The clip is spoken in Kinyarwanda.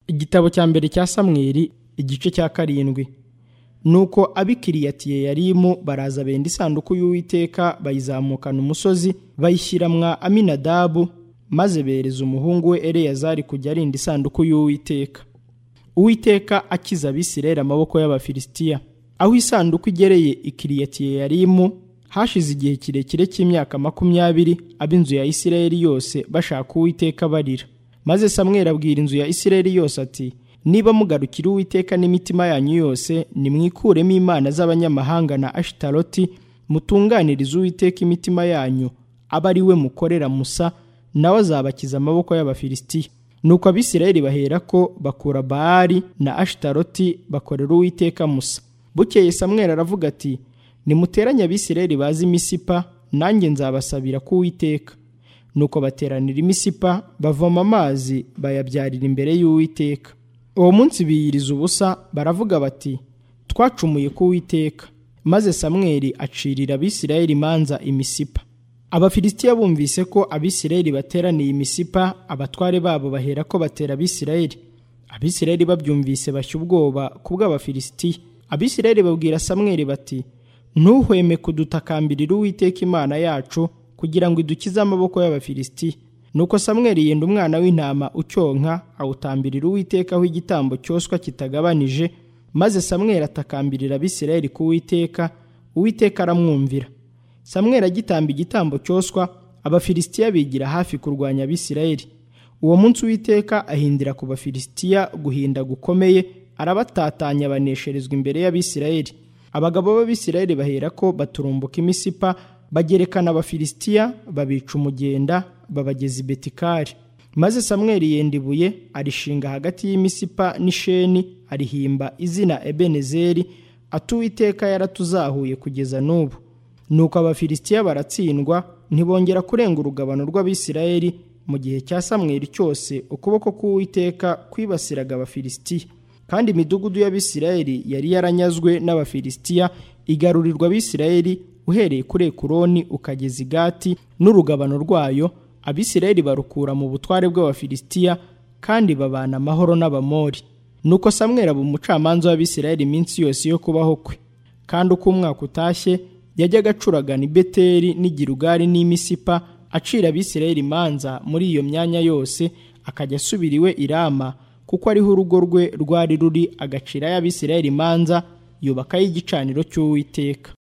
igitabo cya mbere cya samweri igice cya karindwi nuko abikiriyatiye yarimu baraza benda isanduku y'uwiteka bayizamukana umusozi bayishyira mwa aminadabu maze bereza umuhungu we eleyazari kujya arinda isanduku y'uwiteka uwiteka akiza abisirayeli amaboko y'abafilisitiya aho isanduku igereye ikiriyatiye yarimu hashize igihe kirekire cy'imyaka makumyabiri ab'inzu ya isirayeli yose bashaka uwiteka barira maze samweri abwira inzu ya isirayeli yose ati niba mugarukira uwiteka n'imitima yanyu yose nimwikuremo imana z'abanyamahanga na ashitaroti mutunganirize uwiteka imitima yanyu aba ari we mukorera musa nawe azabakiza amaboko y'abafilisitiya nuko abisirayeli bahera ko bakura baali na ashitaroti bakorera uwiteka musa bukeye samweri aravuga ati nimuteranye abisirayeli bazi imisipa nanjye nzabasabira ku uwiteka nuko bateranira imisipa bavoma amazi bayabyarira imbere y'uwiteka uwo munsi biyiriza ubusa baravuga bati twacumuye ku uwiteka maze samweri acirira abisirayeli imanza imisipa abafilisitiya bumvise ko abisirayeli bateraniye imisipa abatware babo bahera ko batera abisirayeli abisirayeli babyumvise bashya ubwoba ku bw'abafilisitiya abisirayeli babwira samweri bati ntuhweme kudutakambirira uwiteka imana yacu kugira ngo idukize amaboko y'abafilisitiya nuko samweri yenda umwana w'intama ucyonka awutambirira uwitekaho igitambo cyoswa kitagabanije maze samweri atakambirira abisirayeli ku uwiteka uwiteka aramwumvira samweri agitamba igitambo cyoswa abafilisitiya bigira hafi kurwanya abisirayeli uwo munsi uwiteka ahindira ku bafilisitiya guhinda gukomeye arabatatanya abanesherezwa imbere y'abisirayeli abagabo b'abisirayeli bahera ko baturumbuka imisipa bagerekana abafilisitiya babica umugenda babageza i betikari maze samweri yenda ibuye arishinga hagati y'imisipa n'isheni arihimba izina ebenezeri atuwiteka yaratuzahuye kugeza n'ubu nuko abafilisitiya baratsindwa ntibongera kurenga urugabano rw'abisirayeli mu gihe cya samweri cyose ukuboko k'uwiteka kwibasiraga abafilisitiya kandi imidugudu y'abisirayeli yari yaranyazwe n'abafilisitiya igarurirwa abisirayeli uhereye kuri ekuroni ukageza igati n'urugabano rwayo abisirayeli barukura mu butware bw'abafilisitiya kandi babana amahoro n'abamori nuko samwera aba umucamanza w'abisirayeli iminsi yose yo kubaho kwe kandi uko umwaka utashye yajyaga acuragana i beteri n'igirugari n'imisipa acira abisirayeli imanza muri iyo myanya yose akajya asubira iwe irama kuko ariho urugo rwe rwari ruri agacira y'abisirayeli imanza yubakayo igicaniro cy'uwiteka